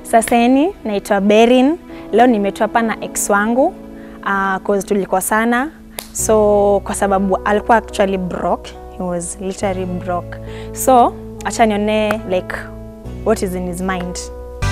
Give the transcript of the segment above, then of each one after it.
Saseni, naitwa Berin. Leo nimetua hapa na ex wangu uh, cause tulikosana, so kwa sababu alikuwa actually broke, he was literally broke, so acha nione like what is in his mind.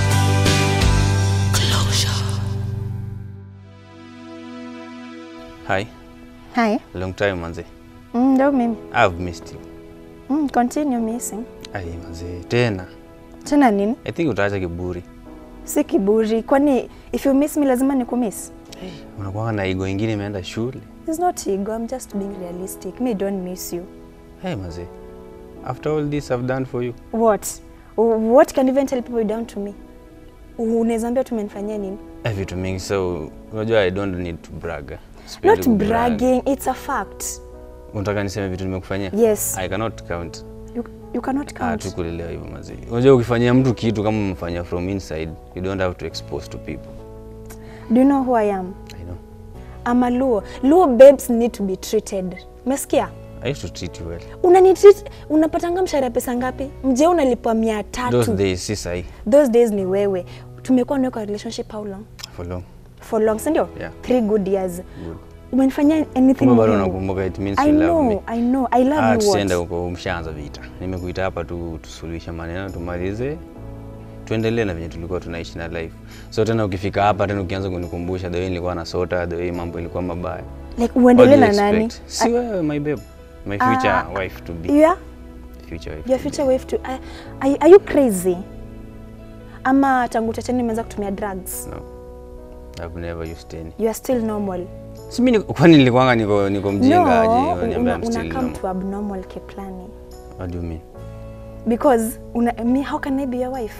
Hi, Hi. long time manze. Mm, ndo mimi. I've missed you. Mm, continue missing. Ai manze, tena. Tena nini? I think utaacha kiburi. Si kiburi, kwani if you miss me lazima nikumiss? Unakuwa na ego ingine imeenda shule. It's not ego, I'm just being realistic. Me don't miss you. Hey manze. After all this I've done for you. What? What can you even tell people you done to me? Unaweza ambia tumenifanyia nini? Eh, vitu mingi so unajua I don't need to brag. Sipendi Not kubrag. bragging, it's a fact. Unataka niseme vitu nimekufanyia? Yes. I cannot count. You, you cannot Ah, count. tu kulelewa hivyo manze. Unajua ukifanyia mtu kitu kama umefanya from inside, you don't have to expose to people. Do you know who I am? I know. I'm a Luo. Luo babes need to be treated. Umesikia? I used to treat you well. Unanitreat, unapatanga mshahara pesa ngapi? Mje unalipwa mia tatu. Those days si sahi. Those days ni wewe. Tumekuwa nawe kwa relationship how long? For long. For long, si ndio? Yeah. Three good years. Good. Umenifanyia anything Kumbe bado muhimu? unakumbuka it means I you love me. know, I know. I love Ah, you tusiende what? huko, umshaanza vita. Nimekuita hapa tu tusuluhishe maneno, tumalize, tuendelee na venye tulikuwa tunaishi na life. So tena ukifika hapa tena ukianza kunikumbusha the way nilikuwa na sota, the way mambo ilikuwa mabaya. Like What uendelee do you na nani? expect? Si wewe my babe, my future Ah, wife to be. You are? Future wife. Your to be. future wife to are, are, are you crazy? Ama tangu utacheni umeanza kutumia drugs? No. I've never used any. You are still normal. Si mimi niko- kwani nilikuwanga niko niko mjinga aje? No, Unaniambia una, I'm una still come normal. to abnormal kiplani. What do you mean? Because una, me, how can I be your wife?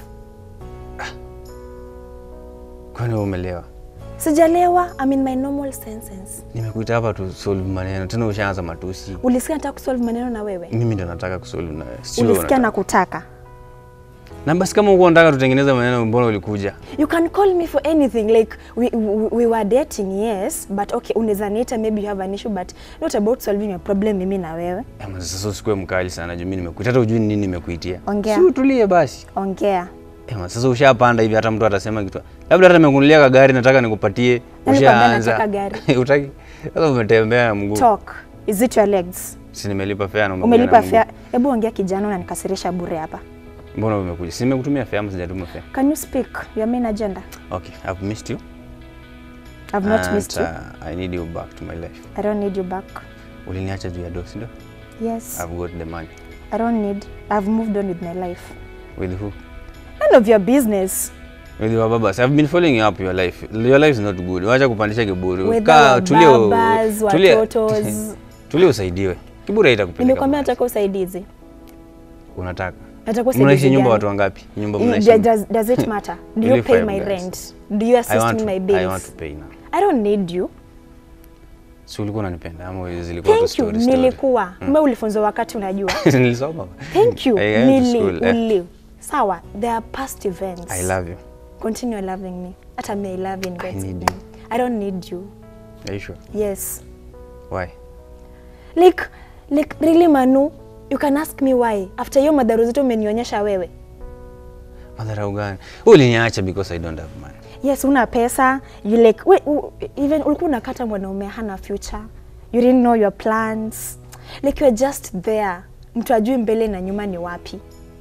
Kwani wewe umelewa? Sijalewa, I'm in my normal senses. Nimekuita hapa tu solve maneno, tena ushaanza matusi. Ulisikia nataka kusolve maneno na wewe? Mimi ndo nataka kusolve na wewe. sio wewe Ulisikia unataka. na kutaka? Na basi kama uko unataka tutengeneze maneno, mbona ulikuja? You can call me for anything like we, we, we were dating yes but okay unaweza niita maybe you have an issue but not about solving a problem mimi na wewe. Ama sasa usikuwe mkali sana juu mimi nimekuita, hata ujui ni nini nimekuitia. Ongea. Si utulie basi. Ongea. Ema, sasa ushapanda hivi hata mtu atasema kitu. Labda hata nimekunulia kagari nataka nikupatie. Nani kwambia Ushaanza. nataka gari? Utaki. Sasa umetembea na mguu. Talk. Is it your legs? Si nimelipa fare na umekuja Umelipa na mguu. fare. Hebu ongea kijana unanikasirisha bure hapa. Mbona umekuja? Si nimekutumia fare ama sijatuma fare? Can you speak your main agenda? Okay, I've missed you. I've not And, missed you. Uh, I need you back to my life. I don't need you back. Uliniacha juu ya dosi ndio? Yes. I've got the money. I don't need. I've moved on with my life. With who? None of your business. With your babas. I've been following up your life. Your life is not good. Wacha kupandisha kiburi. With Kaa, our tulia u- babas, tulia- watotos. Tulia usaidiwe. Kiburi haitakupeleka. Nimekwambia mahali. nataka usaidizi. Unataka. Nataka usaidizi. Mnaishi nyumba gani? watu wangapi? Nyumba I- mnaishi. does- Does, does it matter? Do We you live pay five my guys. rent? Do you I assist want me to, my I bills? want to pay now. I don't need you. Si ulikuwa unanipenda ama zilikuwa tu Thank you. story story? Nilikuwa. Ume ulifunzwa wakati unajua. Nilisoma. Thank you. I went to Nili, school, eh. uli. Sawa. There are past events. I love you. Continue loving me. Hata me I love you in God's need name. you. I don't need you. Are you sure? Yes. Why? Like, like really Manu, you can ask me why. After hiyo madhara zote umenionyesha wewe. Madharau gani? Wewe uliniacha because I don't have money. Yes, una pesa. You like, we, u, even ulikuwa unakata mwanaume hana future. You didn't know your plans. Like you're just there. Mtu ajui mbele na nyuma ni wapi.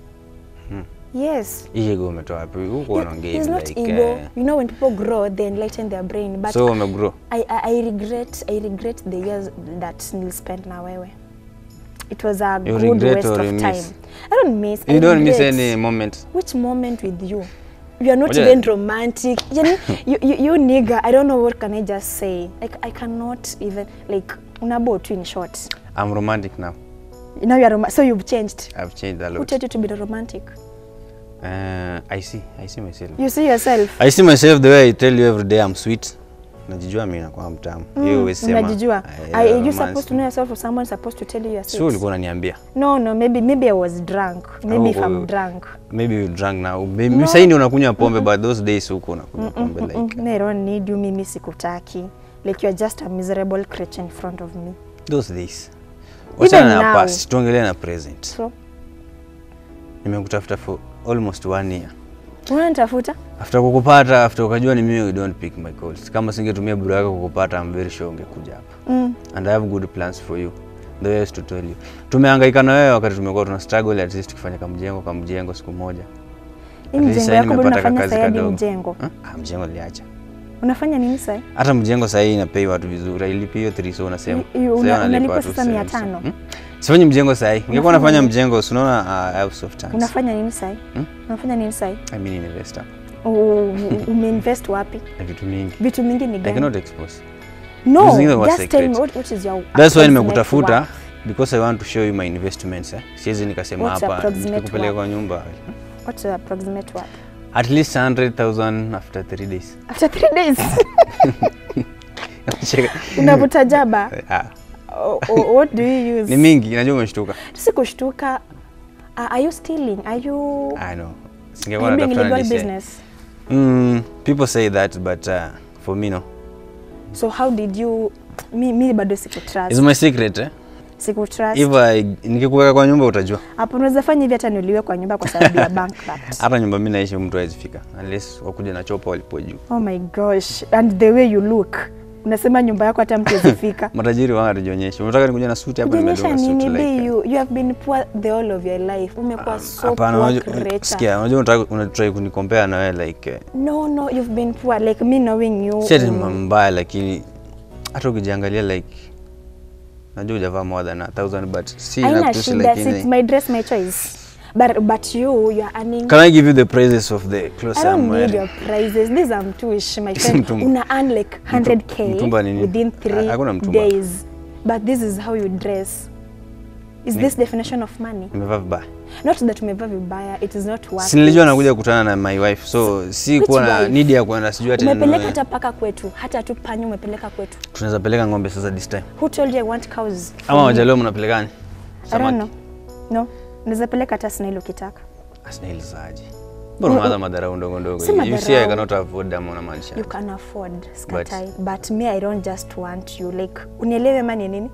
Yes. Hii ego umetoa wapi? Huko unaongea It's hivi not like, ego. eh, You know when people grow, they enlighten their brain. But So umegrow. I, I, I regret I regret the years that nilispend na wewe. It was a You good regret waste or of you time. miss? I don't miss. I You don't miss regret. any moment. Which moment with you? You are not Ngoja- even romantic. Yani, you, you, you nigga, I don't know what can I just say. Like I cannot even like unabo tu in short. I'm romantic now. Now you are rom- so you've changed. I've changed a Who lot. told you to be romantic? Uh, I see. I see myself. You see yourself. I see myself the way I tell you every day I'm sweet. Najijua mimi nakuwa mtamu. Hiyo huwezi sema. Unajijua. eh, Are you romance. supposed to know yourself or someone supposed to tell you you're Sio sweet? ulikuwa unaniambia. No, no, maybe maybe I was drunk. Maybe if Oh, I'm oh. drunk. Maybe you drank now. Maybe no. Sasa ndio unakunywa pombe but those days huko unakunywa pombe like. Mm, I don't need you, mimi sikutaki. Like you're just a miserable creature in front of me. Those days. Wachana na now. past, tuongelee na present. So, Nimekutafuta for almost one year. Unanitafuta? After kukupata, after ukajua ni mimi, you don't pick my calls. Kama singetumia bro yako kukupata, I'm very sure ungekuja hapa. Mm. And I have good plans for you. The way I used to tell you. Tumehangaika na wewe wakati tumekuwa tuna struggle at least tukifanya kamjengo kamjengo siku moja. Hii At least mjengo sasa yako bado nimepata unafanya kakazi sasa hadi kadogo. mjengo. Ha? Ah, mjengo niliacha. Unafanya nini sasa? Hata mjengo sasa hii inapei watu vizuri. Hailipi hiyo 3 so unasema. Y- y- Sasa una- wanalipa unalipwa watu sasa 70. 500. Hmm? Sifanyi mjengo sasa hii. Ningekuwa Unafanya nafanya nini? mjengo, si unaona uh, I have soft hands. Unafanya nini sasa? Hmm? Unafanya nini sasa? I mean investor. Umeinvest wapi? Na vitu mingi. Vitu mingi ni I gani? cannot expose. No, Zingine wa just tell me secret. what, what is your That's why approximate nimekutafuta worth? because I want to show you my investments. Eh. Siwezi nikasema What's hapa approximate nikupeleka worth? kwa nyumba. What's your approximate worth? At least 100,000 after 3 days. After three days. Cheka. Unavuta jaba. Ah, O- o- what do you use? ni mingi, najua umeshtuka. Si kushtuka. Uh, are you stealing? Are you, I know. are Singekuwa you doing natafuta illegal niseme. business? Mm, people say that but uh, for me no. So how did you mi, mi bado sikutrust. It's my secret eh? Sikutrust. If I nikikuweka kwa nyumba utajua. Hapo unaweza fanya hivi hata niuliwe kwa nyumba kwa sababu ya bankrupt. Hata nyumba mimi naishi mtu hawezi fika unless wakuja na chopa walipo juu. Oh my gosh. And the way you look. Unasema nyumba yako hata mtu hawezifika. Matajiri wao hatujionyeshe. Unataka nikuja na suti hapa Kujionyesha nimedunga nini suti be like. you, you have been poor the whole of your life. Umekuwa so Hapana, poor unajua- creator. sikia, unajua unataka unatry kunikompare na wewe like eh, No, no, you've been poor. Like me knowing you. si ati mm, ni mbaya lakini hata ukijiangalia like najua hujavaa more than a thousand but si Haina nakutusi shida, it's lakini my dress, my choice. But, but you, you are earning Can I give you the prices of the clothes I I'm don't need wearing? your prizes. These are mtuish, my friend. Mtumba. Una earn like 100k mtumba ni nini? within Ha- three hakuna mtumba. days. But this is how you dress. Is Ni- this definition of money? Nimevaa vibaya. Not that umevaa vibaya, it is not worth Si nilijua it. nakuja kukutana na my wife so si Which kuwa na wife? need ya kuenda sijui ati Umepeleka ninunue- hata paka kwetu, hata tu panya umepeleka kwetu. tunaweza peleka ng'ombe sasa this time. Who told you I want cows? for Ama me? wajaleo mnapelekani? I don't know. No. Naweza peleka hata snail ukitaka. Snails aje. Mbona Mm, unaanza madharau ndogo ndogo? Si You see I madharau. cannot afford them unamaanisha. You can afford skatai. But, but me I don't just want you like unielewe mani nini?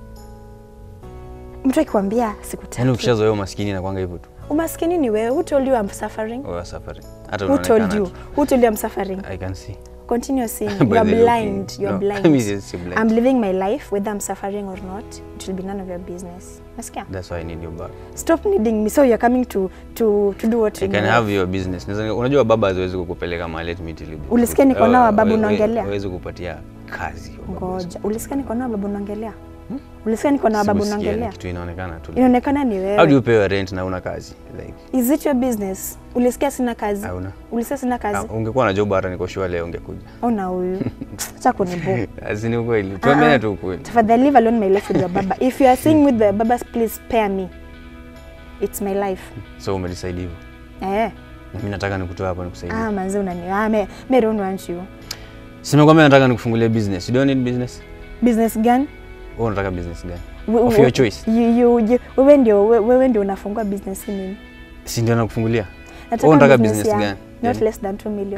Mtu akikwambia sikutaki. Yaani ukishazoea umaskini inakwanga hivyo tu. Umaskini ni wewe. Who told you I'm suffering? Wewe suffering. Hata Who told unaonekana you? tu. Who told you I'm suffering? I can see. Continue saying By you are the blind. looking. You are No, blind. mimi si- si blind. I'm living my life whether I'm suffering or not. It will be none of your business. Nasikia? That's why I need you back. Stop needing me. So you're coming to to to do what You you can know. have your business. Naweza- Unajua baba haziwezi kukupeleka mahali eti miti libu. Ulisikia niko nao babu We- we- unaongelea? Hawezi kupatia kazi. wa baba. Ngoja. Ulisikia niko na babu naongelea? Ulisikia niko na babu Sikusikia, ni naongelea? Kitu inaonekana tu. Inaonekana ni How do wewe. you pay your rent na una kazi? Like, Is it your business? Ulisikia sina kazi? hauna. Ulisikia sina Ah, kazi? ungekuwa na job hata niko sure leo ungekuja. Ona huyu. Acha kunibu. Asini ukweli. Tuambiane tu ukweli. Tafadhali leave alone my life with your baba. If you are staying with the babas, please spare me. It's my life. So umedecide hivyo. Eh. Na mimi nataka nikutoe hapa nikusaidie. Ah, manze unani. Ah, me, me don't want you. Simekwambia nataka nikufungulie business. You don't need business. Business gani? Wewe unataka business gani? We- Of we- your choice. You, you, you, wewe ndio we- wewe ndio unafungua business hii nini? Si ndio nakufungulia? Nataka Wewe unataka business business ya gani? Not Yani- less than 2 million.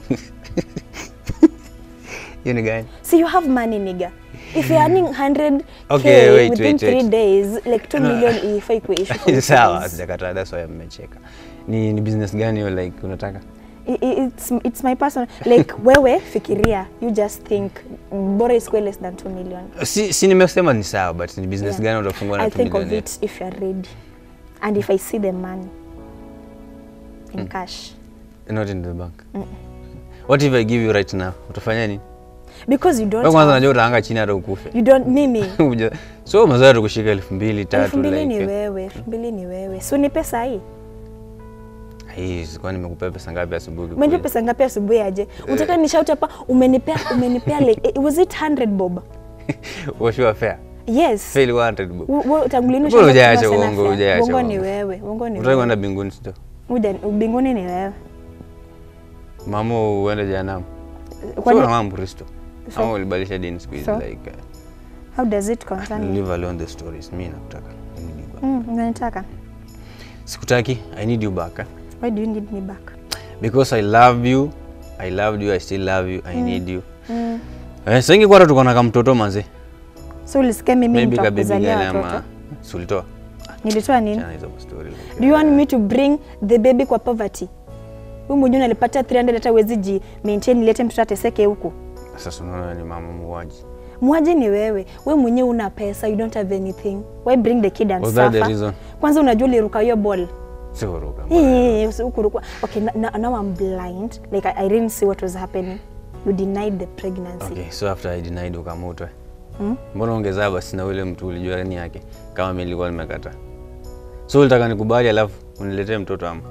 Hiyo ni gani? See, you have money, nigga. If you're earning 100k Okay, wait, within wait, three wait. days, like 2 No. million ifai kuissue for you Sawa, guys. sijakataa. That's why mmecheka. Ni, ni business gani hiyo like unataka? I- i- It's, it's my personal like wewe fikiria you just think bora isikuwe less than 2 million Si, si nimesema ni sawa but ni business Yeah. gani utafungua na I 2 think of million? it if you're ready and if I see the money in cash Not in the bank. What if I give you right now? Utafanya nini? because you don't Wewe kwanza have, unajua utaanga chini hata ukufe. you don't mimi Uja- so umezoea tu kushika elfu mbili tatu elfu mbili ni like. wewe elfu mbili ni wewe si ni pesa hii Hii sikuwa nimekupea pesa ngapi asubuhi? umenipea kweli? pesa ngapi asubuhi aje unataka nishout hapa umenipea umenipea like eh, was it 100 bob Washua fair. yes Fail 100 bob. U- u- tangu lini Mbona ushaanza hujaacha kusema sana uongo, fair? hujaacha uongo ni uongo. wewe uongo ni Utaki wewe kwenda mbinguni sio? Uja- mbinguni ni wewe Mama uende jehanamu. Kwani- Sio kama Mkristo. So- Ama ulibadilisha dini siku hizi So? like uh, how does it concern you leave alone the stories. Mimi nakutaka. I need you back. mm, unanitaka Sikutaki. I need you back. eh? why do you need me back Because I love you. I loved you. I still love you. I need you. mm. Eh, sasa ingekuwa hata tuko na kamtoto manze. so ulisikia mimi Maybe ka baby nitakuzalia girl watoto ama si ulitoa. nilitoa nini Chana hizo story. like, do you want me to bring the baby kwa poverty Huyu mwenyewe unalipata 300 hata uwezi ji maintain ilete mtoto ateseke huku. Sasa unaona ni mama muuaji. Mwaje ni wewe. Wewe mwenyewe una pesa, you don't have anything. Why bring the kid and Was that the suffer? reason? Kwanza unajua uliruka hiyo ball. Sikuruka. Eh, usi- ukuruka. Okay, now, now I'm blind. Like I, I didn't see what was happening. You denied the pregnancy. Okay, so after I denied ukamutwe. Hmm? Mbona ongezaa basi na ule mtu ulijua ni yake kama mimi nilikuwa nimekata. So ulitaka nikubali alafu uniletee mtoto ama?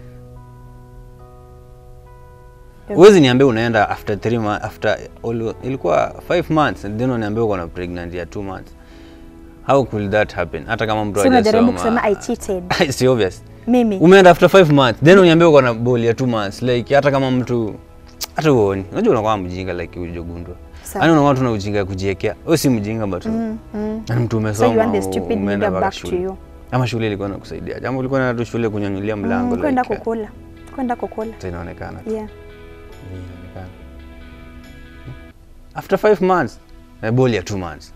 Huwezi niambia unaenda after 3 months after all, ilikuwa 5 months and then uniambia uko na pregnant ya 2 months. How could that happen? Hata kama mtu So unajaribu hajasoma. kusema I cheated. It's obvious. Mimi. Umeenda after 5 months then uniambia uko na ball ya 2 months like hata kama mtu hata uoni. Unajua unakuwa mjinga like ujogundwa. Sawa. Yaani unakuwa tuna ujinga ya kujiekea. Wewe si mjinga but mm, mm. mtu So umesoma. you want the stupid umeenda nigga mpaka back to shule. you. Ama shule ilikuwa inakusaidia. Jambo ulikuwa na tu shule kunyanyulia mlango Mm, kwenda like. kukula. Kwenda kukula. Sasa inaonekana. tu. Yeah. Inaonekana. After 5 months na ball ya 2 months.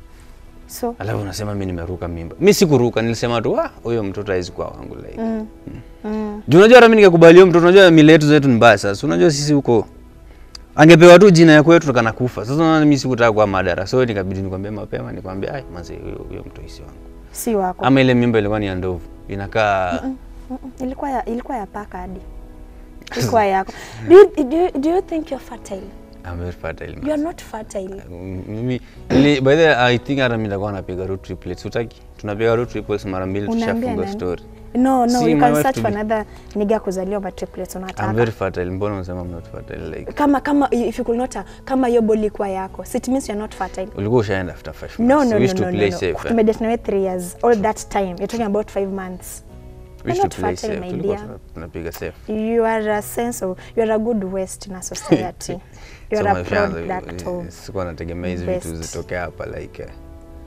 So Alafu unasema mimi nimeruka mimba. Mimi sikuruka, nilisema tu ah, huyo mtoto haizi kuwa wangu like. mm. Mm. Juu unajua hata mimi nikakubali huyo mtoto, unajua mila yetu zetu ni mbaya sasa. Unajua sisi huko angepewa tu jina ya kwetu tukana kufa. Sasa unaona mimi sikutaka kuwa madara. So nikabidi nikwambie mapema, nikwambie ai manze huyo huyo mtoto si wangu. Si wako. Ama ile mimba ilikuwa ni ya ndovu. Inakaa Mm-mm. Ilikuwa ya, ilikuwa ya paka hadi. Ilikuwa yako. Do you, do you, do you think you're fertile? I'm very fertile. You man. are not fertile. Mm, Mimi ili by the way, I think hata mimi nitakuwa napiga road triplets. Utaki? Tunapiga road triples mara mbili Unaambia tushafunga nani? story. No, no, See, you my can wife search to for be- another nigga kuzaliwa but triplets I'm unataka. very fertile. Mbona unasema I'm not fertile like? Kama kama if you could not kama hiyo body kwa yako. So it means you're not fertile. Ulikuwa ushaenda after 5 months. No, no, We no, used no, to no, play no. safe. eh? Tumedate nawe 3 years. All that time. You're talking about 5 months. We You're used not to play fertile, safe. my Tulikuwa dear. tuna- tunapiga safe. You are a sense of you are a good waste in a society. You So are a my friends, product eh, of sikuwa nategemea hizi vitu best. zitokea hapa like eh,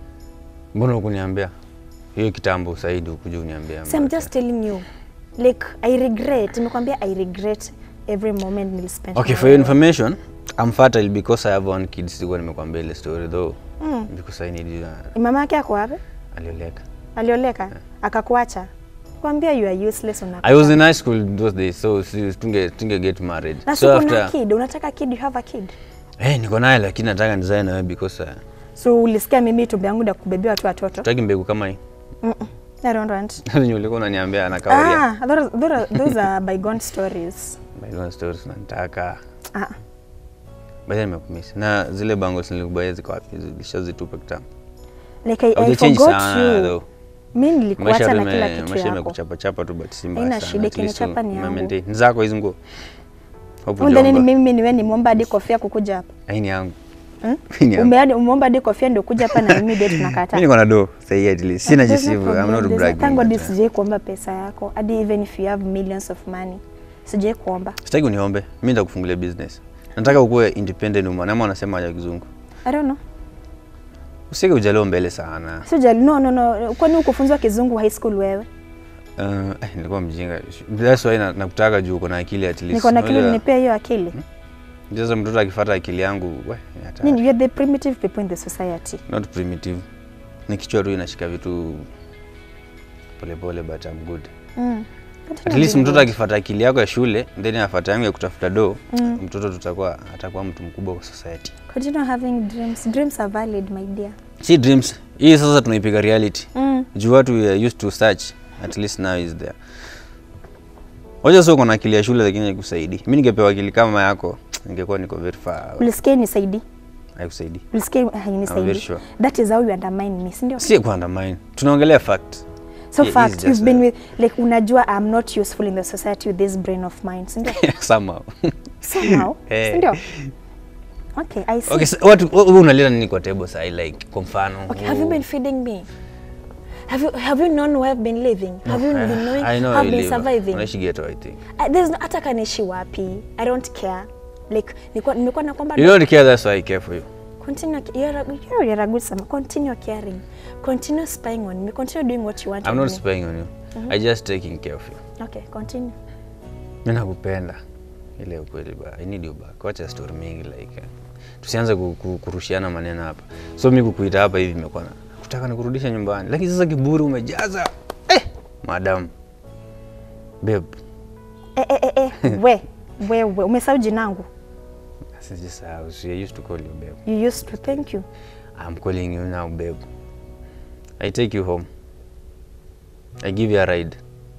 mbona hukuniambia hiyo kitambo Saidi ukuja uniambia So I'm but, just telling you, like I regret. Nimekwambia I regret every moment nilispend. Okay, na for your wewe. information, I'm fertile because I have one kid. Sikuwa nimekwambia ile story though. Mm. Because I need uh, Mama yake ako wapi? alioleka. Alioleka? Akakuacha? Kwambia you are useless una. I was in high school those days, so si- tunge tunge get married. Na so so kuna after kid, unataka kid, you have a kid. eh, niko naye lakini nataka nizae na wewe because uh, So ulisikia mimi tumbe yangu ndio kubebea watu watoto? tutaki mbegu kama hii. Mm -mm. I don't want. Zenye ulikuwa unaniambia anakauria. Ah, those, those, are, those are bygone stories. My own stories nataka. Ah, Baada nimekumisi. Na zile bangles nilikubaia ziko wapi? Zilishazitupa kitambo. like I, I Haujachange forgot sana you. though. Mimi nilikuacha na ime- kila kitu maisha yako. imekuchapa chapa tu but si mbaya Haina sana. shida, At least kinichapa ni ume- yangu. maintain. Ni zako hizo nguo. Hope Undhani ni hujaomba. mimi niwe nimeomba hadi kofia kukuja hapa. Hii ni yangu. Hmm? Hii ni yangu. Umeadi umeomba hadi kofia ndio kuja hapa na mimi date Mimi tunakataa. niko na do. Say at least. Sina There's no jisivu. I'm problem. not There's no- bragging. Thank God but, uh, sijai kuomba pesa yako. Hadi even if you have millions of money. Sijai kuomba. Sitaki uniombe. Mimi nitakufungulia business. Nataka ukuwe independent woman. Ama unasema ya kizungu. I don't know. Usike ujaliwa mbele sana. Sijali. No, no, no. Kwani ukufunzwa kizungu high school wewe? Uh, eh, nilikuwa mjinga. That's why na- nakutaka juu uko na akili at least. Niko na akili Unajua, nipea hiyo akili. Sasa mtoto akifuata akili yangu, we, ni hatari. Nini, you're the primitive people in the society. Not primitive. Ni kichwa tu inashika vitu polepole but I'm good. Mm. At least mtoto akifuata akili yako ya shule then afuata yangu ya kutafuta do Mm. mtoto tutakuwa atakuwa mtu mkubwa kwa society. Continue having dreams. Dreams are valid, my dear. Si dreams. Hii sasa tunaipiga reality. Mm. Juu watu we are used to search at least now is there. Wacha sio kuna akili ya shule lakini haikusaidii. Mimi ningepewa akili kama yako ningekuwa niko very far. away. Ulisikia nisaidi? Haikusaidii. Ulisikia I'm very hainisaidi? sure. That is how you undermine me, si ndio? Si kuandamine. Tunaongelea fact. So Yeah, fact, it's you've just been a- with like unajua I'm not useful in the society with this brain of mine, si ndio? Somehow. Somehow, Eh. si ndio? Okay, I see. Okay, so watu wewe unaleta nini kwa table sasa like kwa mfano? Okay, have you been feeding me? Have you have you known where I've been living? Have you been knowing I know how I've you been live. surviving? Unaishi ghetto I think. Uh, there's no, hata kanishi wapi. I don't care. Like nilikuwa nimekuwa na kwamba You don't care that's why I care for you. continue you're a, you're, you're a good son. Continue caring. Continue spying on me. Continue doing what you want I'm on not me. spying on you. I just taking care of you. Okay, continue. Mimi nakupenda. Ile ukweli ba. I need you back. Wacha story mingi like. eh, Tusianze ku, ku, kurushiana maneno hapa. So mimi kukuita hapa hivi imekuwa na kutaka nikurudisha nyumbani. Lakini sasa kiburi umejaza. Eh, madam. Babe. Eh, eh, eh, eh. we Wewe umesahau jinangu. Sijasahau. So I used to call you babe. You used to thank you. I'm calling you now babe. I take you home. I give you a ride.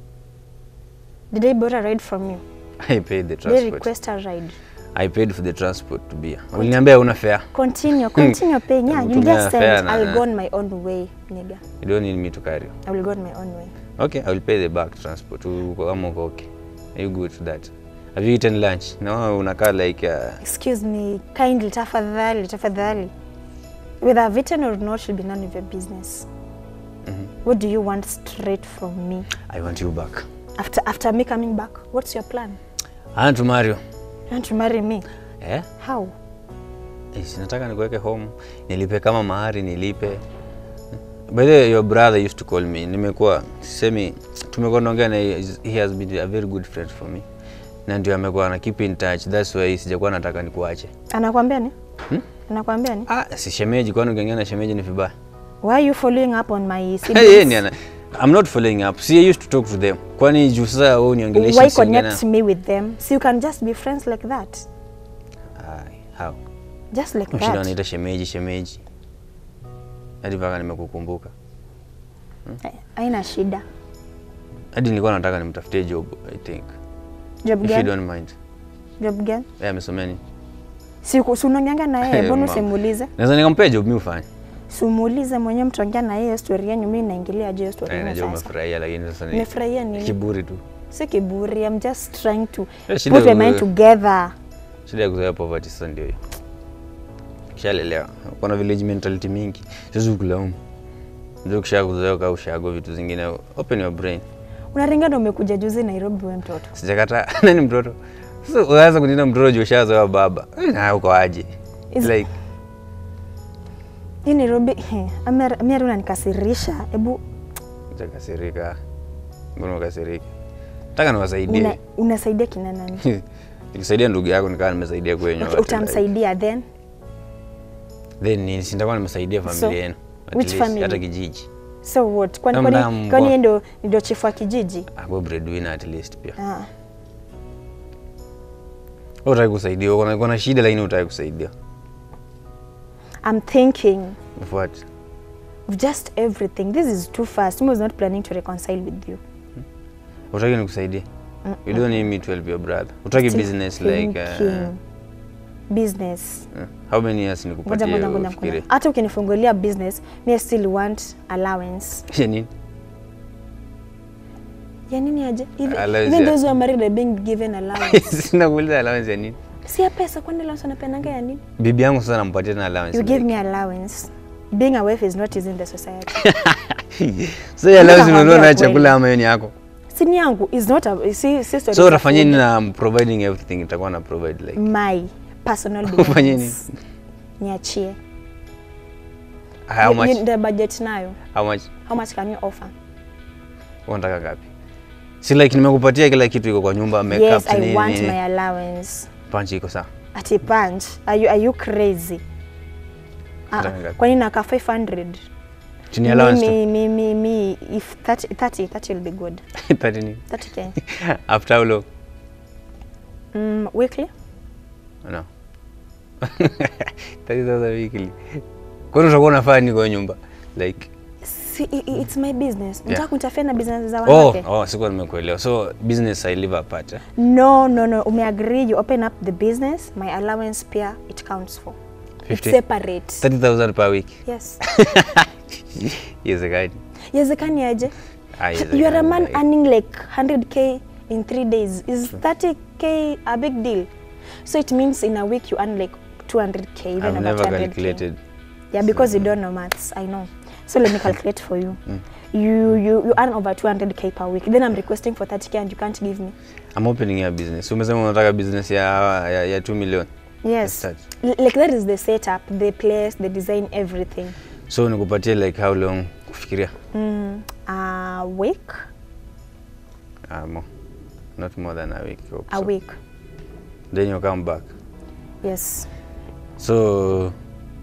Did I borrow a ride from you? I paid the Did I transport. request a ride? I paid for the transport to be here. Uliniambia una fare. Continue, continue paying. Yeah, you Kutumia just fare said na- I'll go on my own way, nigga. You don't need me to carry you. I will go on my own way. Okay, I will pay the back transport. Uko- I'm okay. Are you good to that? Have you eaten lunch? No, unakaa like uh, Excuse me, kindly, tafadhali, tafadhali. Whether I've eaten or not should be none of your business. What do you want straight from me? I want you back. After after me coming back, what's your plan? I want to marry you. You want to marry me? Eh? How? Eh, si nataka nikuweke home. Nilipe kama mahari nilipe. By the way, your brother used to call me. Nimekuwa sisemi tumekuwa naongea na yeye. he has been a very good friend for me. Na ndio amekuwa na keep in touch. That's why sijakuwa nataka nikuache. Anakwambia ni? Hmm? Anakwambia ni? Ah, si shemeji kwani ukiongea na shemeji ni vibaya. Why are you following up on my Hey, siblings? yeye ni ana I'm not following up. See, I used to talk to them. Kwani juu sasa wewe uniongelesha Why siongea connect na- me with them? So you can just be friends like that. Ai, how? Just like Mshinda that. wanaita shemeji shemeji. Hadi mpaka nimekukumbuka. Eh, Haina shida. Hadi nilikuwa nataka nimtafutie job, I think. Job If you gani? don't mind. Job gani? Yeye amesomea nini? Si si unaongeanga na yeye, Eh, mbona mama. usimuulize? Naweza nikampea job mimi ufanye. Si umuulize mwenyewe mtaongea na yeye story yenu, mimi naingilia je story Eh, yenu najua sasa. umefurahia lakini sasa ni Nimefurahia nini? kiburi tu. Si kiburi, I'm just trying to Eh, shida put my ya mind ku- together. Shida ya kuzoea poverty sasa ndio hiyo. Kishalelewa. Kuna village mentality mingi. Siwezi kulaumu. Ndio kisha kuzoea kwa ushago vitu zingine. Open your brain. Unaringa ndo umekuja juzi Nairobi wewe mtoto. Sijakataa. Nani mtoto? Sasa unaanza kuniita mtoto juu ushazoea baba. Eh, Na uko aje? Is- Like Hii Nairobi, he, Amir Amir unanikasirisha. Hebu utakasirika. Mbona ukasirika? Nataka niwasaidie. una, unasaidia kina nani? Nilisaidia ndugu yako nikawa nimesaidia kwenye Okay, watu, utamsaidia then like, then ni si nitakuwa nimesaidia So, familia yenu. At which least, family? Hata kijiji. so what? Kwani Kama kwani mbwa. kwani yeye ndo ndio chifu wa kijiji? Ako breadwinner at least pia. Ah. Wewe Utaki kusaidia, uko na- uko na shida lakini utaki kusaidia. I'm thinking Of what? of just everything. This is too fast. I was not planning to reconcile with you. Utaki nikusaidie? You don't need me to help your brother. Utaki Still business like uh, thinking. business. uh, how many years Ngoja nikupatie ngoja ngoja ufikirie? ngoja. Hata ukinifungulia business, me I still want allowance. Ya nini? Ya nini aje? Even, Allowance even ya- those who are married are being given allowance. Sina kuuliza allowance ya nini? si ya pesa kwani allowance wanapenanga ya nini? Bibi yangu sasa nampatia na allowance. You give like- me allowance. Being a wife is not easy in the society. So ya allowance nakwambia unanunua na kweli. chakula ama hiyo ni yako? Sini yangu is not a si, si story So za utafanya food. nini na I'm providing everything itakuwa na provide like. My personal Ufanye belongings. Niachie. How You- much? you- the budget nayo. How much? How much can you offer? Unataka ngapi? Si like nimekupatia kila kitu iko kwa nyumba, makeup yes, I nini, want nini. my allowance. Punch iko sawa. Ati punch. Are you, are you crazy? Ah, Nataka ngapi? kwani naka 500? Chini ya allowance tu. Me, me, me, me, if 30, 30, 30 will be good. Thirty nini? 30k. After how long? Mm, weekly? No. 30,000 weekly. Kwani utakuwa unafanya nini kwa hiyo nyumba? Like See, i- i- it's my business. Unataka Yeah. kunitafia na business za oh, wanawake? oh, sikuwa nimekuelewa. So business I live apart. Eh? No, no, no. Umeagree you open up the business, my allowance pia it counts for. It's 50? separate. 30,000 per week. Yes. Iwezekani. Yezekani aje? Ah, You are a iwezekani, man like- earning like 100k in three days. Is 30k a big deal? So it means in a week you earn like 200k, even I've about never 100k. calculated. Yeah, because you don't know maths, I know. So let me calculate for you. You, you you earn over 200k per week. Then I'm requesting for 30k and you can't give me. I'm opening a business. Umesema unataka business ya ya, ya 2 million. Yes. Start. L- like that is the setup, the place, the design, everything. So nikupatie like how long kufikiria? Mm, a week, Uh, more. Not more than a week. hope a so. week. Then you come back. Yes. So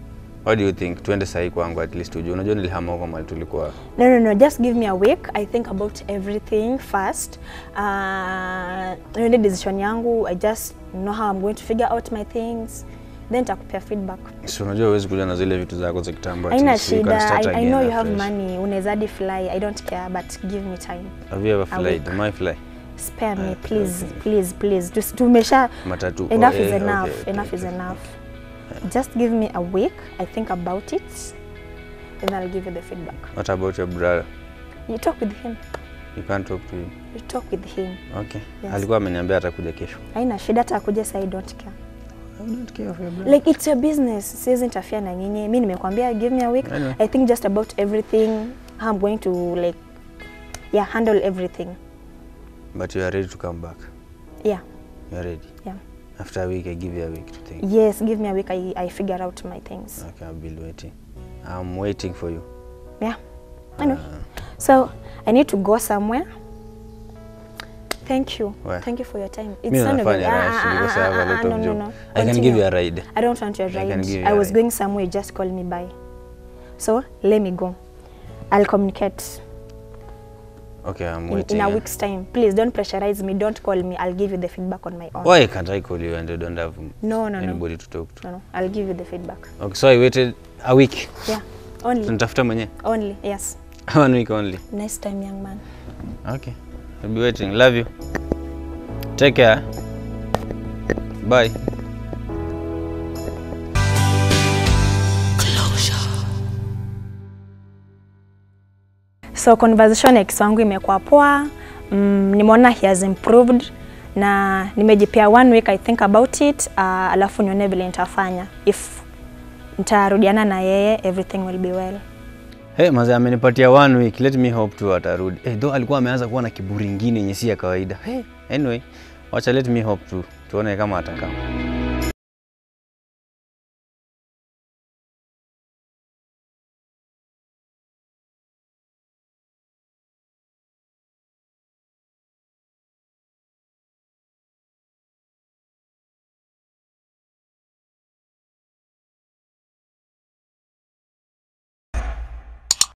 What do you think? Tuende sahi kwangu at least ujue. Unajua nilihama huko mahali tulikuwa. No, no, no. Just give me a week. I think about everything first. Uh, niende decision yangu. I just know how I'm going to figure out my things. Then takupea feedback. Si unajua huwezi kuja na zile vitu zako za kitambo. at Haina least you can shida. start I, I again know you have afresh. money. Unaweza hadi fly. I don't care, but give me time. Have you ever A flied? week. Am I fly? Spare me, Uh, please, okay. please, please. Tus- Tumesha Matatu. enough Oh, is eh, enough. okay, okay, enough is okay. enough. Just give me a week. I think about it. Then I'll give you the feedback. What about your brother? You talk with him. You can't talk to him. You talk with him. Okay. Yes. Alikuwa ameniambia atakuja kesho. Haina shida hata akuja sasa I don't care. I don't care of your brother. Like it's your business. Siwezi interfere na nyinyi. Mimi nimekwambia give me a week. Anyway. I think just about everything how I'm going to like yeah, handle everything. But you are ready to come back. Yeah. You are ready. Yeah. After a week, I give you a week to think. Yes, give me a week I, I figure out my things. Okay, I'll be waiting. I'm waiting for you. Yeah. Anyway. Uh, So I need to go somewhere. Thank you. Where? Thank you for your time. It's mi none of nafanya it. rush Ah, ah, because I have a ah, lot ah, of no, no, job. no. I can give Continue. you a ride. I don't want your I can ride. give you I a was ride. going somewhere, you just call me by. So let me go. I'll communicate Okay, I'm in, waiting. in a eh. week's time. Please don't pressurize me. Don't call me. I'll give you the feedback on my own. Why can't I call you and you don't have No, no, no. anybody to talk to? No, no. I'll give you the feedback. Okay, so I waited a week. Yeah. Only. Nitafuta mwenyewe. Only. Yes. One week only. Nice time, young man. Okay. I'll be waiting. Love you. Take care. Bye. So conversation ya ex wangu imekuwa poa. Mm, nimeona he has improved na nimejipea one week I think about it uh, alafu nione vile nitafanya if nitarudiana na yeye everything will be well. Hey, mazee amenipatia one week. Let me hope tu atarudi. Hey, though alikuwa ameanza kuwa na kiburi ingine yenye si ya kawaida. Hey, anyway, wacha let me hope tu. Tuone kama atakaa.